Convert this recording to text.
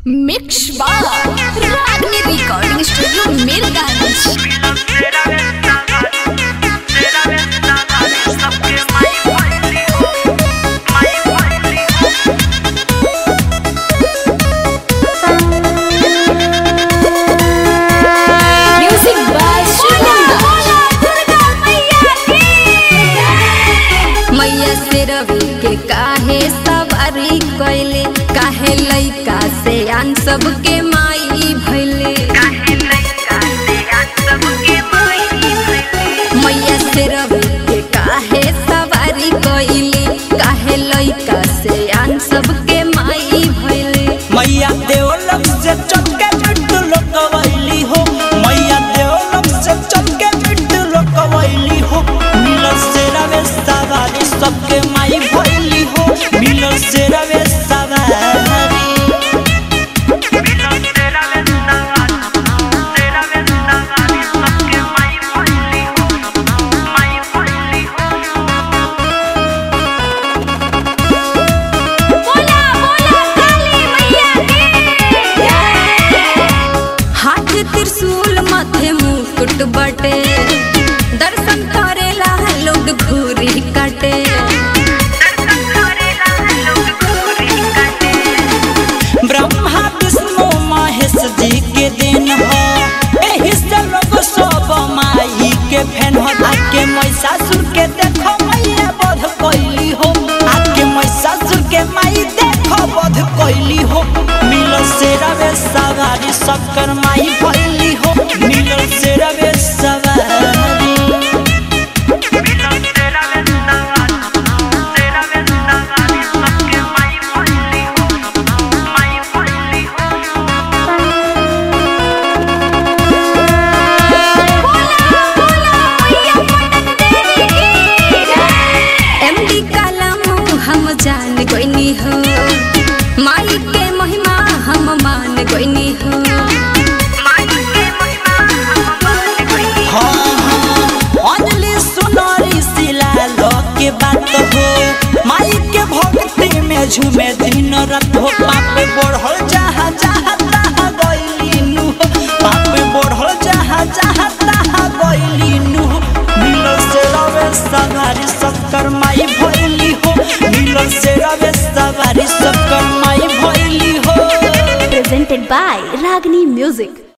Mix बार Ragini recording studio Mirganj music by मैया से रवि के काहे सवारी कैले काहे लइका से आन सबके माई भैले मैया से रवि के काहे सवारी कैले काहे लइका से आन सबके माई भैले मैया देवलम से चमके बिट्टू लोकवैली हो मैया देवलम से चमके बिट्टू लोकवैली हो मिलल से रवे सवारी सबके माई भैली हो मिलल से रवे सवारी हाथ त्रिशूल माथे मुकुट बटे दर्शन करेला लोग भूरी कटे ब्रह्मा विष्णु महेश जी के दिन हो एही से लोग सब माई के फैन हो आके महिषासुर के देखो मैया बध कैली हो आके महिषासुर के माई देखो बध कैली हो मिलल से रवे सवारी शक्कर माई भैली हो मिलल से रवे सवारी एमडी कलम हम जान गोइनी हो माई के महिमा हम मान गोइनी हो हाँ, हाँ, अंजलि सुनरी शिला लो के बात हो माई के भक्ति में झूमे दिन रात हो पाप बढ़ल जहाँ जहाँ तहाँ गइली नु हो। पाप बढ़ल जहाँ जहाँ तहाँ गइली नु हो। मिलल से रवे सवारी शक्कर माई भइली हो मिलल से रवे सवारी शक्कर माई भइली हो presented by Ragini Music.